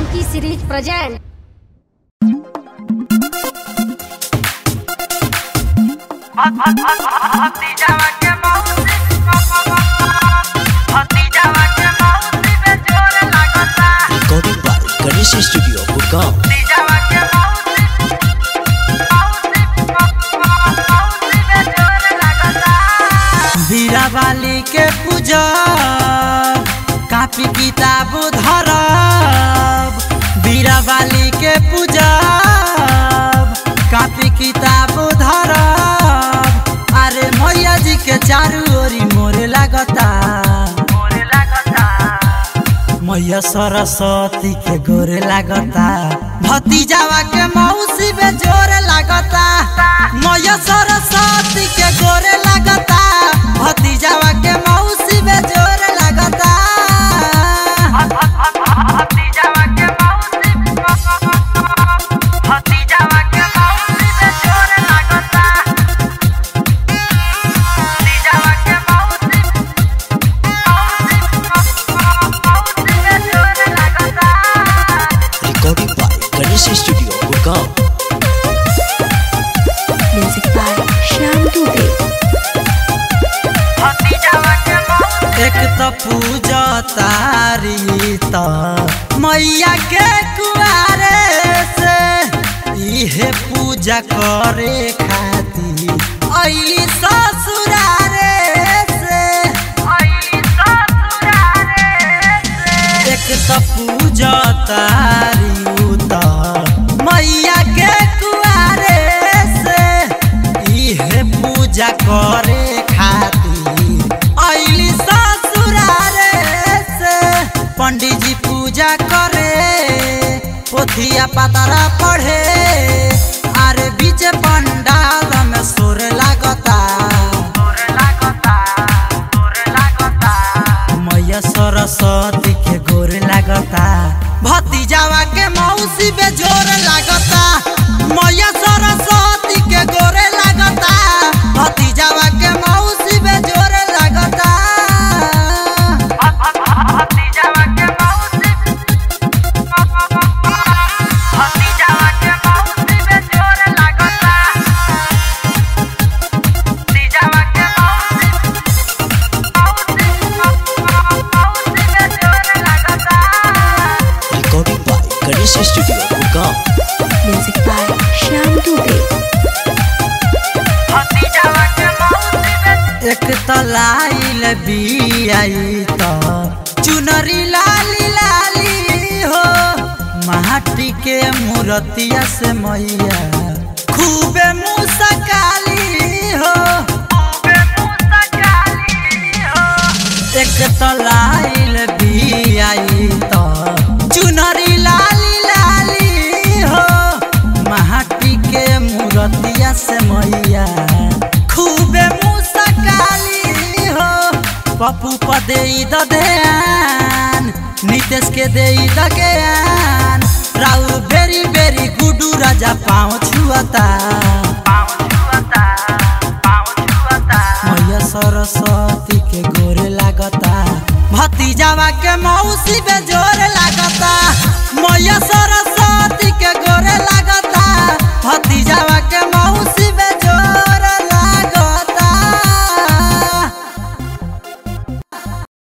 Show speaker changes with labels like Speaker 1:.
Speaker 1: Monkey series present.
Speaker 2: भतीजावा के मौसी भतीजावा के मौसी में जोर लागता
Speaker 3: Recording by Ganesh Studio, Gurgaon.
Speaker 2: भतीजावा के मौसी मौसी मौसी में जोर लागता
Speaker 4: वीरा बाली के पूजा कापी किताब धरब वीरा बाली के पूजा कापी किताब धरब अरे मैया जी के चारू ओरी मोरे लागता
Speaker 2: मोरे लागता
Speaker 4: मैया सरस्वती के गोरे लागता भतीजावा के मौसी में जोरे लागता मैया सरस्वती के गोरे लागता भतीजावा के मौसी में जोरे लागता
Speaker 2: भतीजावा के मौसी भतीजावा के मौसी में जोर लागता भतीजावा के मौसी मौसी में जोर लागता
Speaker 3: Recording by Ganesh Studio, Gurgaon.
Speaker 5: Music by Shyam Dubey.
Speaker 2: भतीजावा के मौसी
Speaker 4: एक तो पूजा तारी तो मैया के कुआरे से इहे पूजा करे खातिर अली ससुरारे से
Speaker 2: आई ससुरारे
Speaker 4: एक तो पूजा तारी तो मैया के कुआरे से इहे पूजा करे खातिर अली ससुरारे से पंडित जी पूजा करे पोथिया पतरा पढ़े अरे बीच पंडाल में सुर लागता
Speaker 2: जोर लागता जोर लागता
Speaker 4: मैया सरस्वती के गोर लागता भतीजावा के मौसी पे जोर लागता मैया सरस्वती के गोरे लागता भतीजावा के मौसी पे जोर लागता
Speaker 2: भतीजावा के मौसी भतीजावा के मौसी में जोर लागता भतीजावा के मौसी मौसी मौसी में जोर लागता
Speaker 3: Recording by Ganesh Studio, Gurgaon.
Speaker 5: Music by Shyam Dubey.
Speaker 2: भतीजावा के मौसी में
Speaker 4: एक तो लाइल बियाई तो चुनरी लाली लाली हो माटी के मूर्तिया से मैया खूबे मुसकाली हो
Speaker 2: खूबे मुसकाली हो
Speaker 4: एक तो लाइल बियाई तो चुनरी लाली लाली हो माटी के मूर्तिया से मैया खूबे मुसकाली हो पप्पू पदे ददेन नीतीश के दे दगेन राउ बेरी बेरी गुडू राजा पाँव छुअता
Speaker 2: पाँव छुअता पाँव छुअता
Speaker 4: मैया सरस्वती के गोरे लागता भतीजावा के मौसी पे जोर लागता मैया सरस्वती के गोरे लागता भतीजावा के मौ